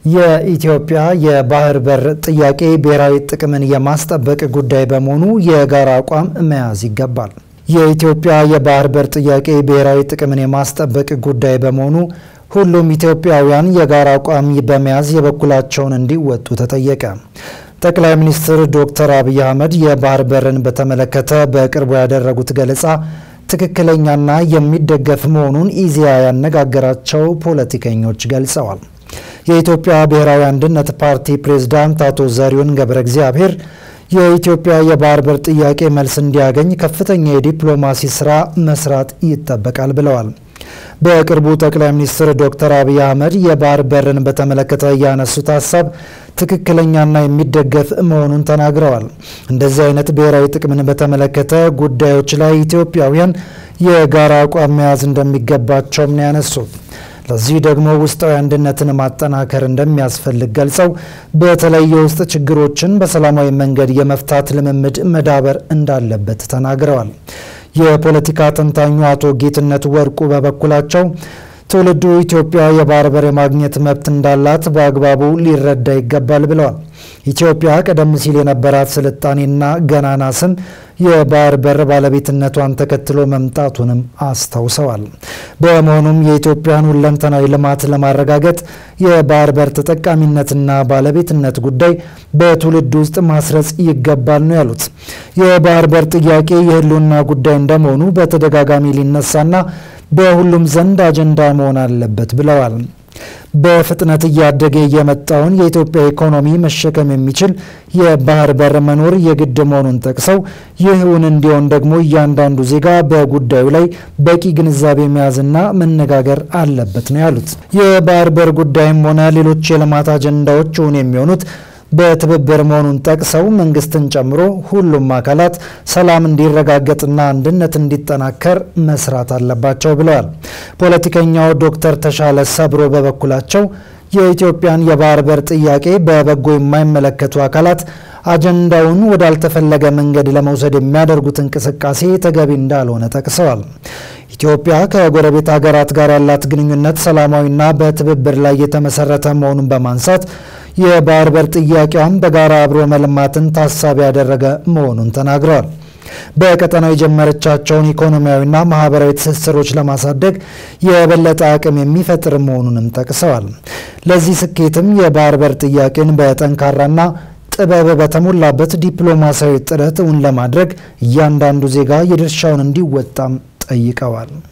የኢትዮጵያ የባህር በር ጥያቄ ብሔራዊ ጥቅምን የማስጠበቅ ጉዳይ በመሆኑ የጋራ አቋም መያዝ ይገባል። የኢትዮጵያ የባህር በር ጥያቄ ብሔራዊ ጥቅምን የማስጠበቅ ጉዳይ በመሆኑ ሁሉም ኢትዮጵያውያን የጋራ አቋም በመያዝ የበኩላቸውን እንዲወጡ ተጠየቀ። ጠቅላይ ሚኒስትር ዶክተር አብይ አህመድ የባህር በርን በተመለከተ በቅርቡ ያደረጉት ገለጻ ትክክለኛና የሚደገፍ መሆኑን ኢዜአ ያነጋገራቸው ፖለቲከኞች ገልጸዋል። የኢትዮጵያ ብሔራዊ አንድነት ፓርቲ ፕሬዝዳንት አቶ ዘሪሁን ገብረ እግዚአብሔር የኢትዮጵያ የባህር በር ጥያቄ መልስ እንዲያገኝ ከፍተኛ የዲፕሎማሲ ስራ መስራት ይጠበቃል ብለዋል። በቅርቡ ጠቅላይ ሚኒስትር ዶክተር አብይ አህመድ የባህር በርን በተመለከተ ያነሱት ሀሳብ ትክክለኛና የሚደገፍ መሆኑን ተናግረዋል። እንደዚህ አይነት ብሔራዊ ጥቅምን በተመለከተ ጉዳዮች ላይ ኢትዮጵያውያን የጋራ አቋም መያዝ እንደሚገባቸውም ነው ያነሱት። ለዚህ ደግሞ ውስጣዊ አንድነትን ማጠናከር እንደሚያስፈልግ ገልጸው በተለይ የውስጥ ችግሮችን በሰላማዊ መንገድ የመፍታት ልምምድ መዳበር እንዳለበት ተናግረዋል። የፖለቲካ ተንታኙ አቶ ጌትነት ወርቁ በበኩላቸው ትውልዱ ኢትዮጵያ የባህር በር የማግኘት መብት እንዳላት በአግባቡ ሊረዳ ይገባል ብለዋል። ኢትዮጵያ ቀደም ሲል የነበራት ስልጣኔና ገናና ስም የባህር በር ባለቤትነቷን ተከትሎ መምጣቱንም አስታውሰዋል። በመሆኑም የኢትዮጵያን ሁለንተናዊ ልማት ለማረጋገጥ የባህር በር ተጠቃሚነትና ባለቤትነት ጉዳይ በትውልድ ውስጥ ማስረጽ ይገባል ነው ያሉት። የባህር በር ጥያቄ የሕልውና ጉዳይ እንደመሆኑ በተደጋጋሚ ሊነሳና በሁሉም ዘንድ አጀንዳ መሆን አለበት ብለዋል። በፍጥነት እያደገ የመጣውን የኢትዮጵያ ኢኮኖሚ መሸከም የሚችል የባህር በር መኖር የግድ መሆኑን ጠቅሰው ይህውን እንዲሆን ደግሞ እያንዳንዱ ዜጋ በጉዳዩ ላይ በቂ ግንዛቤ መያዝና መነጋገር አለበት ነው ያሉት። የባህር በር ጉዳይም ሆነ ሌሎች የልማት አጀንዳዎች እውን የሚሆኑት በትብብር መሆኑን ጠቅሰው መንግስትን ጨምሮ ሁሉም አካላት ሰላም እንዲረጋገጥና አንድነት እንዲጠናከር መስራት አለባቸው ብለዋል። ፖለቲከኛው ዶክተር ተሻለ ሰብሮ በበኩላቸው የኢትዮጵያን የባህር በር ጥያቄ በበጎ የማይመለከቱ አካላት አጀንዳውን ወዳልተፈለገ መንገድ ለመውሰድ የሚያደርጉት እንቅስቃሴ ተገቢ እንዳልሆነ ጠቅሰዋል። ኢትዮጵያ ከጎረቤት ሀገራት ጋር ያላት ግንኙነት ሰላማዊና በትብብር ላይ የተመሰረተ መሆኑን በማንሳት የባህር በር ጥያቄዋን በጋራ አብሮ መልማትን ታሳቢ ያደረገ መሆኑን ተናግረዋል። በቀጠናው የጀመረቻቸውን ኢኮኖሚያዊና ማህበራዊ ትስስሮች ለማሳደግ የበለጠ አቅም የሚፈጥር መሆኑንም ጠቅሰዋል። ለዚህ ስኬትም የባህር በር ጥያቄን በጠንካራና ጥበብ በተሞላበት ዲፕሎማሲያዊ ጥረት እውን ለማድረግ እያንዳንዱ ዜጋ የድርሻውን እንዲወጣም ጠይቀዋል።